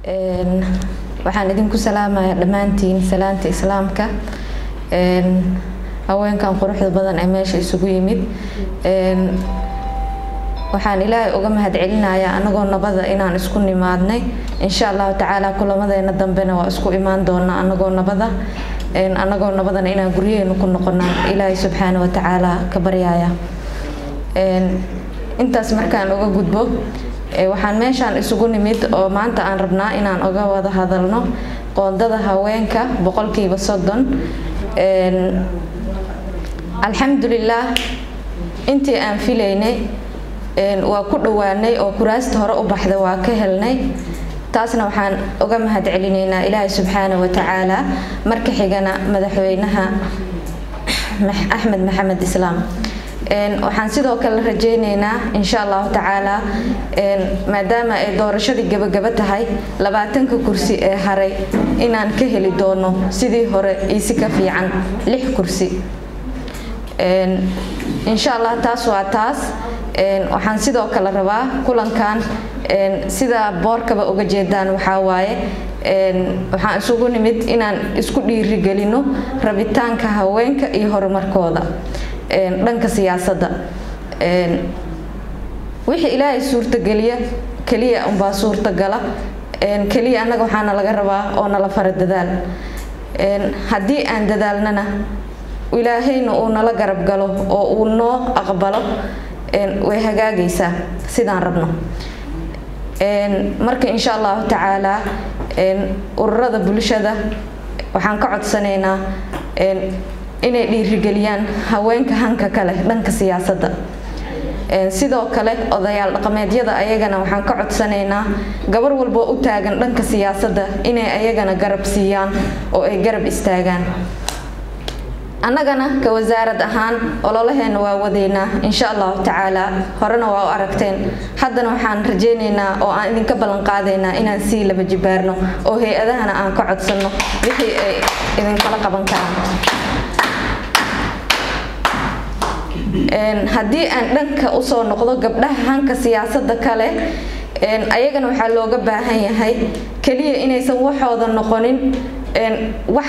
waxaan idinku salaamaya dhammaantiin salaanta islaamka haweenkan quruxda badan ee meesha isugu yimid waxaan ilaahay uga mahadcelinayaa anagoo nabada inaan isku nimaadnay insha allahu tacaala kulamadeena dambena waa isku imaan doonaa anagoo nabada anagoo nabadana inaan guryaheenu ku noqonaa ilaahay subxaana wa tacaala ka baryaya intaas markaan uga gudbo waxaan meeshaan isugu nimid oo maanta aan rabnaa inaan uga wada hadalno qoondada haweenka boqolkiiba soddon alxamdulilaah intii aan filaynay waa ku dhowaanay oo kuraasta hore u baxda waa ka helnay taasna waxaan uga mahad celinaynaa ilaahay subxaana wa tacaala marka xigana madaxweynaha axmed maxamed islaam waxaan sidoo kale rajeyneynaa insha allahu tacaala maadaama ay doorashadii gabagaba tahay labaatanka kursi ee haray inaan ka heli doono sidii hore iisi ka fiican lix kursi insha allah taas waa taas waxaan sidoo kale rabaa kulankan sida boorkaba uga jeedaan waxaa waaye waxaan isugu nimid inaan isku dhiirigelino rabitaanka haweenka iyo horumarkooda dhanka siyaasadda wixii ilaahay suurtageliya keliya unbaa suurtagala keliya annaga waxaana laga rabaa oo nala fara dadaal haddii aan dadaalnana ilaahayna uu nala garab galo oo uu noo aqbalo way hagaagaysaa sidaan rabno marka insha allahu tacaala ururada bulshada waxaan ka codsanaynaa inay dhiirigeliyaan haweenka hanka kale dhanka siyaasadda sidoo kale odayaal dhaqameedyada ayagana waxaan ka codsanaynaa gabar walboo u taagan dhanka siyaasadda inay ayagana garab siiyaan oo ay garab istaagaan annagana ka wasaarad ahaan ololaheena waa wadeynaa insha allahu tacaala horena waa u aragteen haddana waxaan rajeyneynaa oo aan idinka ballan qaadaynaa inaan sii laba jibaarno oo hay-adahana aan ka codsanno wixii ay idinkala qaban karaan haddii aan dhanka usoo noqdo gabdhaha hanka siyaasadda kale ayagana waxaa looga baahan yahay keliya inaysan waxooda noqonin wax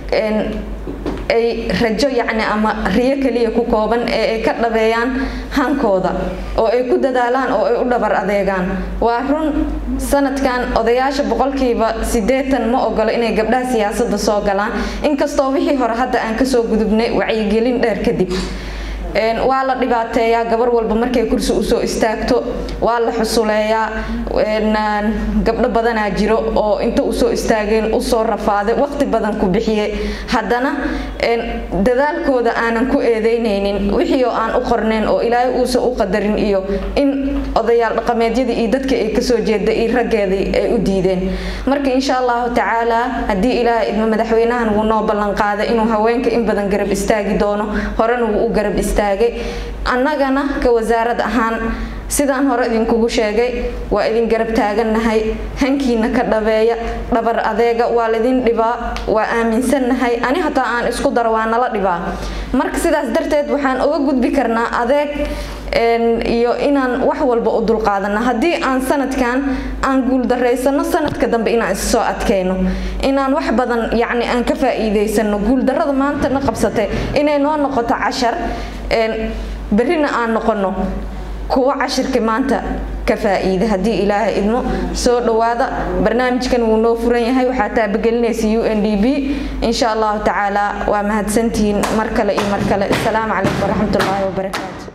ay rajo yacni ama riyo keliya ku kooban ee ay ka dhabeeyaan hankooda oo ay ku dadaalaan oo ay u dhabar adeegaan waa run sanadkan odayaasha boqolkiiba siddeetan ma ogolo inay gabdhaha siyaasadda soo galaan inkastoo wixii hore hadda aan kasoo gudubnay wacyigelin dheer kadib waa la dhibaateeyaa gabar walba markay kursi usoo istaagto waa la xusuleeyaa gabdho badanaa jiro oo inta usoo istaageen usoo rafaaday waqti badan ku bixiyey haddana dadaalkooda aanan ku eedeynaynin wixii oo aan u qornayn oo ilaahay uusan u qadarin iyo in odayaal dhaqameedyadii iyo dadka ay kasoo jeeda iyo raggeedii ay u diideen marka insha allahu tacaala haddii ilaahay idmo madaxweynahan wuu noo ballan qaaday inuu haweenka in badan garab istaagi doono horena wuu u garab istaagay annagana ka wasaarad ahaan sidaan hore idinkugu sheegay waa idin garab taagannahay hankiina ka dhabeeya dhabar adeega waa laydin dhibaa waa aaminsannahay ani hataa aan isku daro waa nala dhibaa marka sidaas darteed waxaan uga gudbi karnaa adeeg iyo inaan wax walba u dulqaadano haddii aan sanadkan aan guuldareysano sanadka dambe inaan issoo adkayno inaan wax badan yacni aan ka faa'iidaysano guuldarrada maanta na qabsatay inay noo noqoto cashar berrina aan noqono kuwa cashirka maanta ka faa'iida haddii ilaahay idmo soo dhowaada barnaamijkan wuu noo furan yahay waxaa taabagelinaysa u n d b insha allahu tacaala waa mahadsantihiin mar kale iyo mar kale asalaamu calaykum waraxmatullaahi wabarakaatu